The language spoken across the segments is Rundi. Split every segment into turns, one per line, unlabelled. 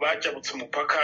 bajabutse umupaka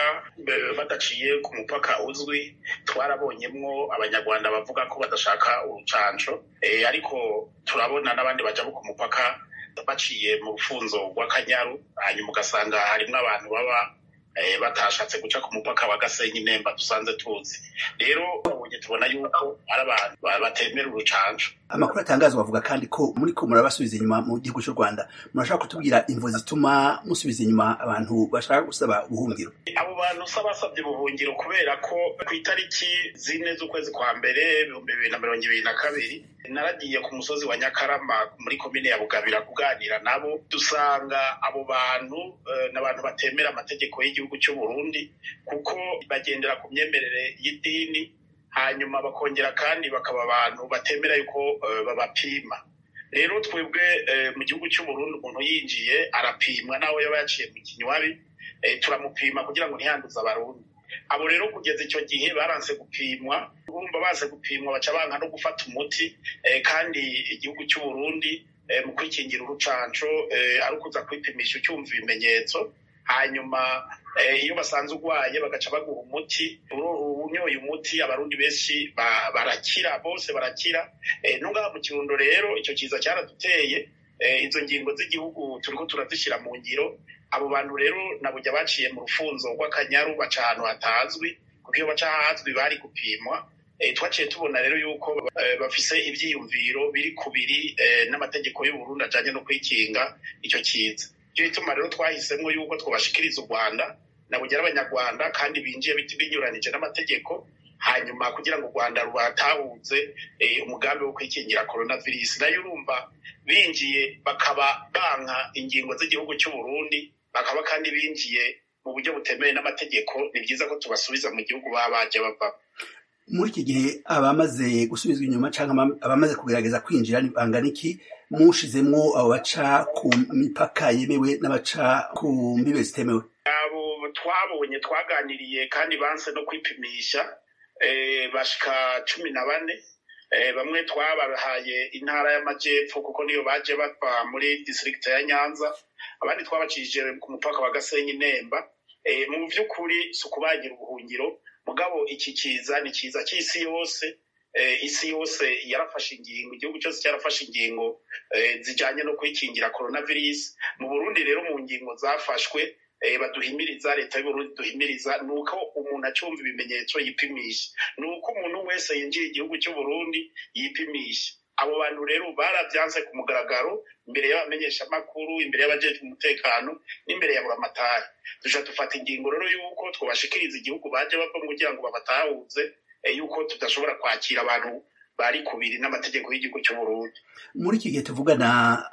badaciye ku mupaka uzwi twarabonyemwo abanyarwanda bavuga ko badashaka urucanco ariko turabona n'abandi bajabuka umupaka baciye mu rufunzo rw'akanyaru hanyuma ugasanga harimwo abantu baba batashatse guca ku mupaka wa gasenyi nemba dusanze tuzi rero babonye tubona yuko ari abantu batemera urucanco
amakuru atangazwa bavuga kandi ko muri ko murabasubiza inyuma mu gihugu cy'u rwanda murashaka kutubwira imvo zituma musubiza inyuma abantu bashaka gusaba ubuhungiro
abo bantu usa basabye ubuhungiro kubera ko ku itariki zine z'ukwezi kwa mbere ibihumbi bibiri na mirongo ibiri na kabiri naragiye ku musozi wa nyakarama muri komine ya bugabira kuganira nabo dusanga abo bantu n'abantu batemera amategeko y'igihugu cy'u Burundi kuko bagendera ku myemerere y'idini hanyuma bakongera kandi bakaba abantu batemera yuko babapima rero twebwe mu gihugu cy'u Burundi umuntu yinjiye arapimwa nawe yaba yaciye mu kinywabi turamupima kugira ngo ntiyanduze abarundi abo rero kugeza icyo gihe baranse gupimwa urumva baze gupimwa baca banka no gufata umuti kandi igihugu cy'u Burundi mu kwikingira urucanco ari ukuza kwipimisha ucyumva ibimenyetso hanyuma iyo basanze urwaye bagaca baguha umuti unyoye umuti abarundi benshi barakira bose barakira ntungaha mu kirundo rero icyo kiza cyaraduteye izo ngingo z'igihugu turiko turazishyira mu ngiro abo bantu rero nabujya baciye mu rufunzo rw'akanyaru baca ahantu hatazwi kuko iyo baca ahazwi bari gupimwa twaciye tubona rero yuko bafise ivyiyumviro biri kubiri n'amategeko y'uburundi ajanye no kwikinga icyo kiza icyo gituma rero twahisemwo yuko twobashikiriza u rwanda nabugera abanyarwanda kandi binjiye binyuranije n'amategeko hanyuma kugira ngo u rwanda rubatahuze umugambi wo kwikingira coronavirus nayo urumva binjiye bakaba banka ingingo z'igihugu cy'u Burundi bakaba kandi binjiye mu buryo butemewe n'amategeko ni byiza ko tubasubiza mu gihugu baba baje bava
muri iki gihe abamaze gusubizwa inyuma cyangwa abamaze kugerageza kwinjira bangana iki mushizemwo abo baca ku mipaka yemewe n'abaca ku mbibe zitemewe
abo twabonye twaganiriye kandi banse no kwipimisha bashika cumi na bane bamwe twabahaye intara y'amajyepfo kuko niyo baje bava muri district ya nyanza abandi twabacishije ku mupaka wa gasenyi nemba mu by'ukuri si ukubagira ubuhungiro mugabo iki kiza ni kiza cy'isi yose isi yose yarafashe ingingo igihugu cyose cyarafashe ingingo zijyanye no kwikingira coronavirus mu burundi rero mu ngingo zafashwe baduhimiriza leta y'uburundi duhimiriza ni uko umuntu acyumva ibimenyetso yipimisha ni uko umuntu wese yinjiye igihugu cy'uburundi yipimisha abo bantu rero barabyanze ku mugaragaro imbere y'abamenyeshamakuru imbere y'abajejwe umutekano n'imbere ya buramatari duca dufata ingingo rero y'uko twobashikiriza igihugu baje bava kugira ngo babatahuze yuko tudashobora kwakira abantu bari kubiri n'amategeko y'igihugu cy'uburundi
muri iki gihe tuvugana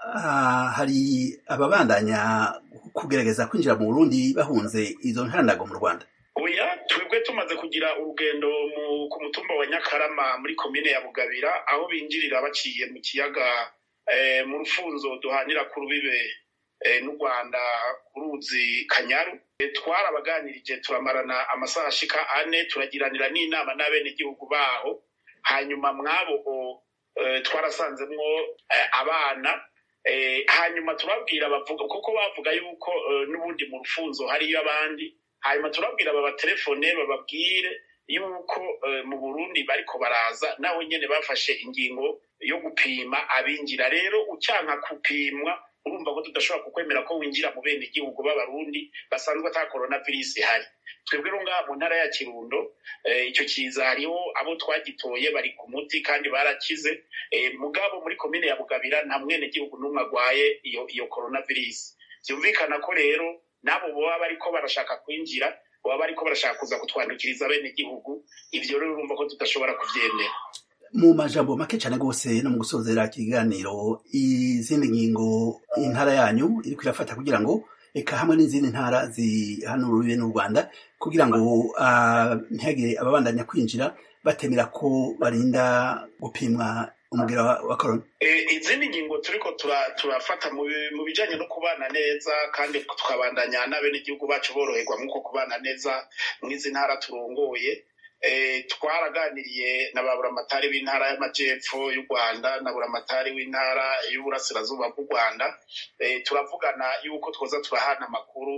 hari ababandanya kugerageza kwinjira mu burundi bahunze izo ntandago mu rwanda
oya twebwe tumaze kugira urugendo ku mutumba wa nyakarama muri komine ya bugabira aho binjirira baciye mu kiyaga mu rufunzo duhanira ku rubibe n'u rwanda ku ruzi kanyaru twarabaganirije turamarana amasaha ashika ane turagiranira n'inama n'abenegihugu baho hanyuma mwabo twarasanzemwo abana hanyuma turabwira bavuga kuko bavuga yuko n'ubundi mu rufunzo hariyo abandi hanyuma turabwira babatelefone bababwire yuko mu burundi bariko baraza nawe nyene bafashe ingingo yo gupima abinjira rero ucyanka gupimwa urumva ko tudashobora kukwemera ko winjira mu bene igihugu b'abarundi basanzwe ata coronavirus ihari twebwe rero ngaha mu ntara ya kirundo icyo kiza hariho abo twagitoye bari ku muti kandi barakize mugabo muri komine ya bugabira nta mwene gihugu n'umwe agwaye iyo iyo coronavirus byumvikana ko rero nabo baba bariko barashaka kwinjira baba bariko barashaka kuza kutwandukiriza bene igihugu ivyo rero urumva ko tudashobora kuvyemera
mu majambo make cyane rwose no mu gusozera ikiganiro izindi ngingo intara yanyu iriko irafata kugira ngo eka hamwe n'izindi ntara zihanuriwe n'u rwanda kugira ngo ntihagire ababandanya kwinjira batemera ko barinda gupimwa umubwira wa korona
izindi ngingo turiko turafata mu bijanye no kubana neza kandi tukabandanya n'abenegihugu bacu boroherwa nk'uko kubana neza mw'izi ntara turongoye twaraganiriye na ba buramatari b'intara y'amajyepfo y'u rwanda na buramatari w'intara y'uburasirazuba bw'u rwanda turavugana yuko twoza turahana amakuru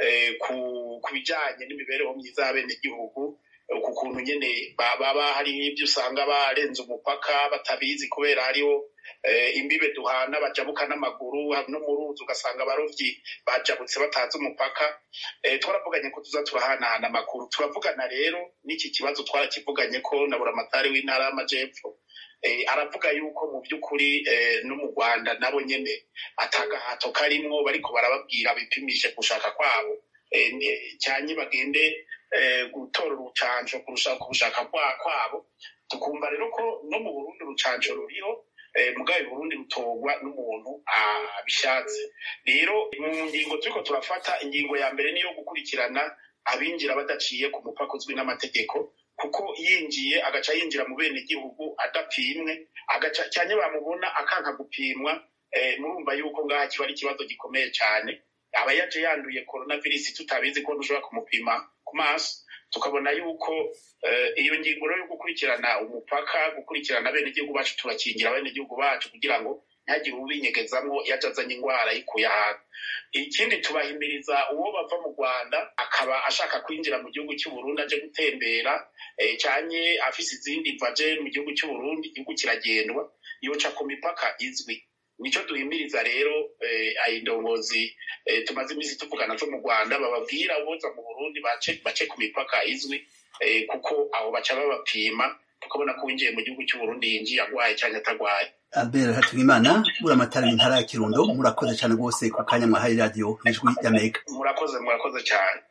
ku bijyanye n'imibereho myiza y'abenegihugu ku kuntu nyine baba hari ibyo usanga barenze umupaka batabizi kubera hariho imbibe duhana bajabuka n'amaguru no mu ruzi ugasanga abarobyi bajabutse batazi umupaka twaravuganye ko tuza turahanahana amakuru turavugana rero n'iki kibazo twarakivuganye ko na buramatari w'intara y'amajepfo aravuga yuko mu by'ukuri no mu rwanda nabo nyine atagahato karimwo bariko barababwira bipimishe gushaka kwabo cyane bagende gutora urucanco kurusha kubushaka kwabo tukumva rero ko no mu burundi urucanco ruriho mugabe burundi rutorwa n'umuntu abishatse rero mu ngingo turiko turafata ingingo ya mbere niyo gukurikirana abinjira badaciye ku mupaka uzwi n'amategeko kuko yinjiye agaca yinjira mu bene gihugu adapimwe agaca cyane bamubona akanka gupimwa murumva yuko ngaha kiba ari ikibazo gikomeye cyane aba yaje yanduye coronavirus tutabizi ko dushobora kumupima ku maso tukabona yuko iyo ngingo rero yo gukurikirana umupaka gukurikirana abenegihugu bacu turakingira abenegihugu bacu kugira ngo ntihagire ubinyegezamwo iyo azanye indwara yikuye ahantu ikindi tubahimiriza uwo bava mu rwanda akaba ashaka kwinjira mu gihugu cy'uburundi aje gutembera cyane afise izindi vaje mu gihugu cy'uburundi igihugu kiragendwa yoca ku mipaka izwi nico duhimiriza rero indongozi tumaze iminsi tuvugana zo mu rwanda bababwira uboza mu burundi bace ku mipaka izwi kuko aho baca babapima tukabona ko winjiye mu gihugu cy'uburundi yinjiye agwaye cyangwa atagwaye
albert hatungimana buramatara intara ya kirundo murakoze cyane rwose ku kanya mwahaye radiyo ijwi y'amerika
murakoze murakoze cyane